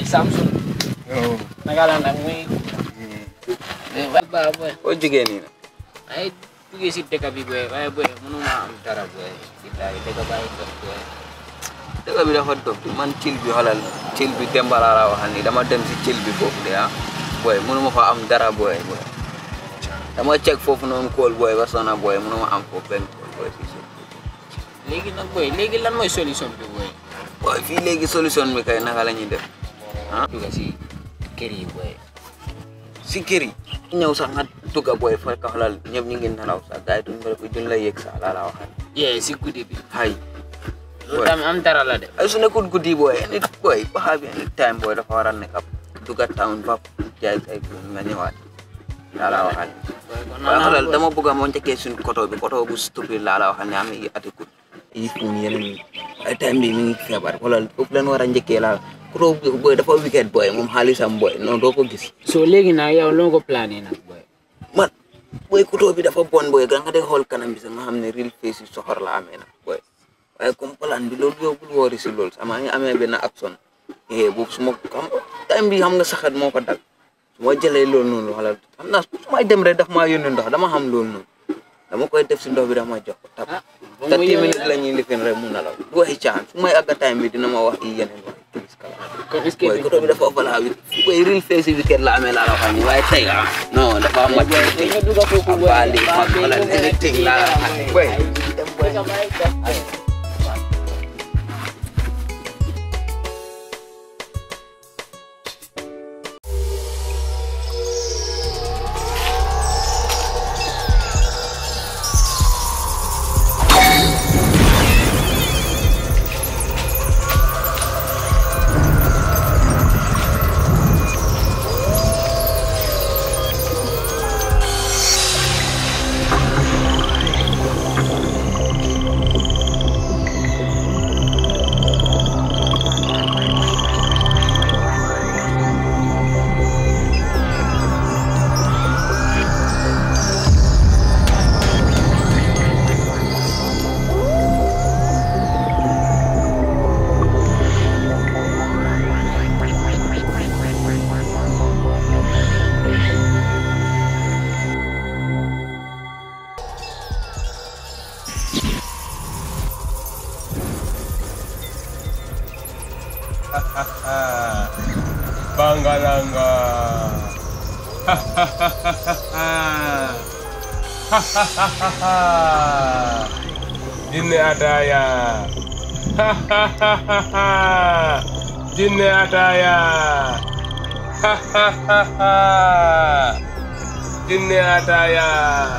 Samsung oh naka la nag muy ba boy foo jógee nii nag ay duggee si dëkk bi boy waaye boy mënuma am dara boy billahi dëkk bàyyi dox boy dëgg bi dafa dof man cil bi xoolal cil bi Demba laa la waxal ni dama dem si cil bi foofu de ah booy mënuma fa am dara booy booy dama cek foofu noonu kool booy ba sona booy mënuma am foofu benn kool booy fii si léegi nag boy léegi lan mooy solution bi boy booy fii léegi solution bi kay naka la ñuy def ah dugga si kër yi boy si kër yi ñëw sax nga dugga booy fekk xoolal ñëpp ñu ngi nelaw sax gars yi duñ la duñ la yëg sax laa la waxal yee si guddi bi hay loolu tamit am dara la de ay su nekkul guddi booy nit booy baxa bi any time booy dafa war a nekk ab dugga town ba jaay ay ko nga ñëwaat laa la waxal boy kon waaye xoolal boy. dama bëgg a moo njëkkee suñu koto bi koto bu stupide laa la waxal ne am i ati kut yi fuun yeneen yi ay time bi mi ngi feebar xoolal foofu leen war a njëkkee laa koto bi booy dafa wicked booy moom xaalisam booy non doo ko gis so léegi nag yow loo ko plané nag boy man booy koto bi dafa bon booy ga nga dee xool kanam bi sax nga xam ne real face yi soxor la amee nag booy waaye comme plan bi loolu yow bul woori si loolu sama ngi amee benn action eh boobu su ma xam time bi xam nga saxat moo ko dal su ma jëlee loolu noonu wala xam naa su may dem rek daf maa yónni ndox dama xam loolu noonu dama koy def si ndox bi dama jox ko tap ah ba mu thirty yow minutes la ñuy lifin rek mun na la du waxi caan su may àgga time bi dina ma wax i yeneen wax tubis kala kon est-ce que booy koto bi dafa vala wi booy real face weekend la amee laa la wax ni waaye tey ah non dafa mat anything nga dugga foofu boy abali mag wala anything laa la wax ni booy Bangalanga. Jinne Ataya. Jinne Ataya. Jinne Ataya.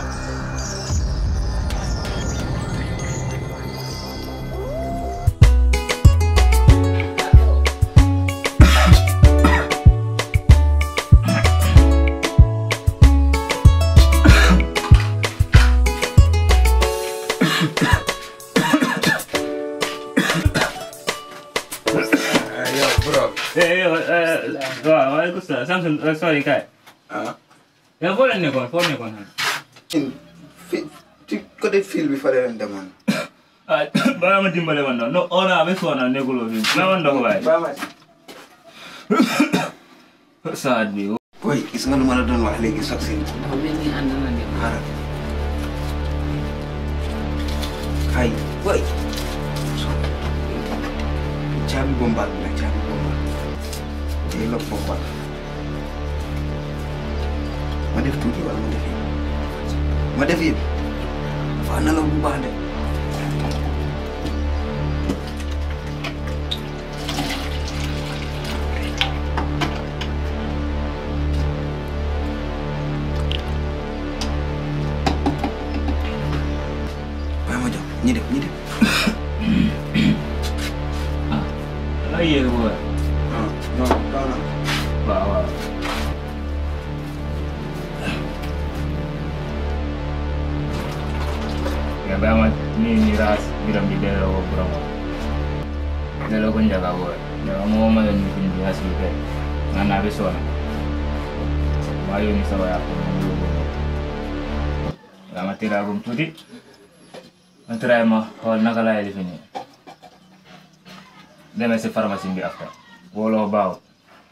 Yo, bro. Eh, eh, eh, waaw waaleykum salaam Samson eh, sorry kay. ah yow foo leen nekkoon foo nekkoon xam. fi ci côté fil bi fa leen demoon ah bala ma dimbale man noonu no ona abe sona nekuloo fi na man ndox waay. saat bi. boy gis nga lu ma la doon wax léegi sax si dafa mel ni ànd na ngeen xaaral ay boy caabi bombal bi la caabi bombal day la bombal ma def tuuti wala ma def yëpp ma def yëpp faa na la bu baax de waaye ma jox ñi def ñi def la yéeg bu waay. ah non non non waaw waaw. ya ba ma ni ni ras biram di delloo ko borom delloo ko njaga bu waay. daga moo ma yoon ni fi ndi hasi be nga naa be sona. maa yooni sa waya ko mo yóbbu ko. nga ma tiraagum tuuti. ma tiraay ma xool naka laay lifi nii. demee si pharmacie bi after. wóoloo baaw.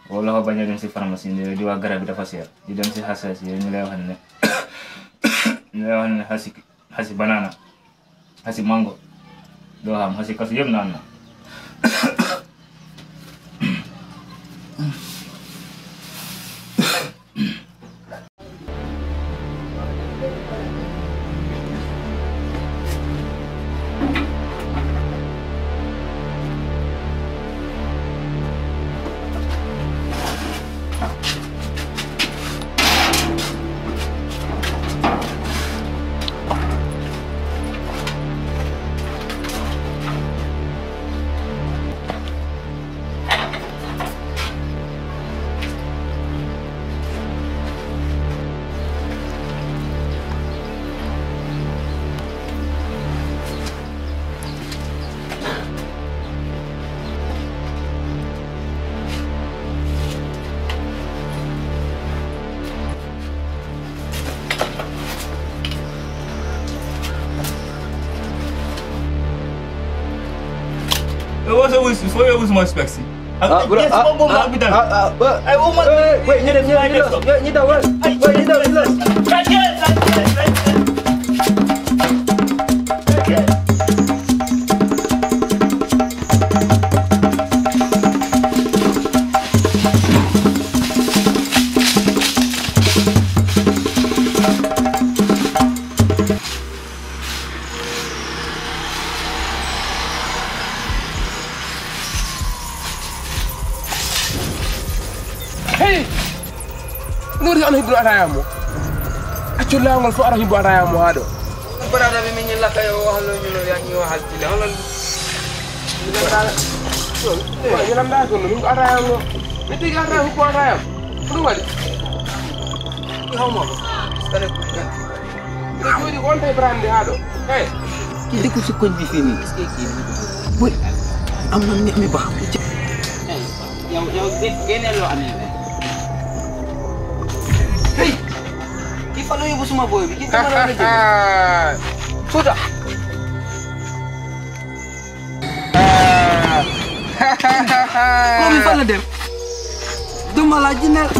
wala ko bañ a dem si pharmacie bi di wax garab bi dafa seer di dem si xasas yi ñu lay wax ne ñu lay wax ne xasi xasi banana xasi mango doo xam xasi kasu yëpp naan na What's up with before you use my specs? ah bro ah ah ah ah ba Ay, oh, man. eh wait ñu dem ñu dem ñu dem ñu dem wait wait ñu dem ñu dem Hey! Nuri ana hibbu ataya mo. Accu lawol fo ara hibbu ataya mo haɗo. barada bi min ñu la kay wax lo ñu lo yaa ñu waxal ci la xoolal Ñu lam da ko no hibbu ataya mo. Ne tigi ataya hibbu ataya. Ɗum waɗi. xaw ma parce que ku gan Ɓe jooɗi on tay brande haɗo. Hey! ki dëkku si koñ bi fii nii est-ce que kii bi boy am na mi mi baax ci yow yow génneel loo amee be hey ki fa la yóbbu suma boy bi ki dama la la jël suuta moom fa la dem duma la jineel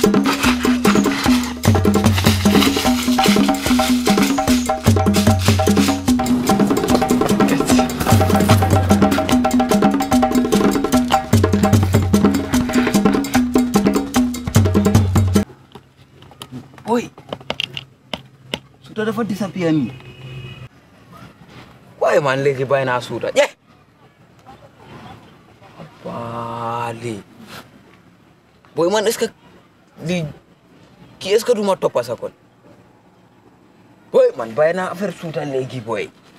boy suuta dafa disappear nii waaye man léegi bàyyi naa suuta ñe baali boy man est-ce que lii kii est-ce que du ma toppa sa kon boy man bàyyi naa affaire suuta léegi boy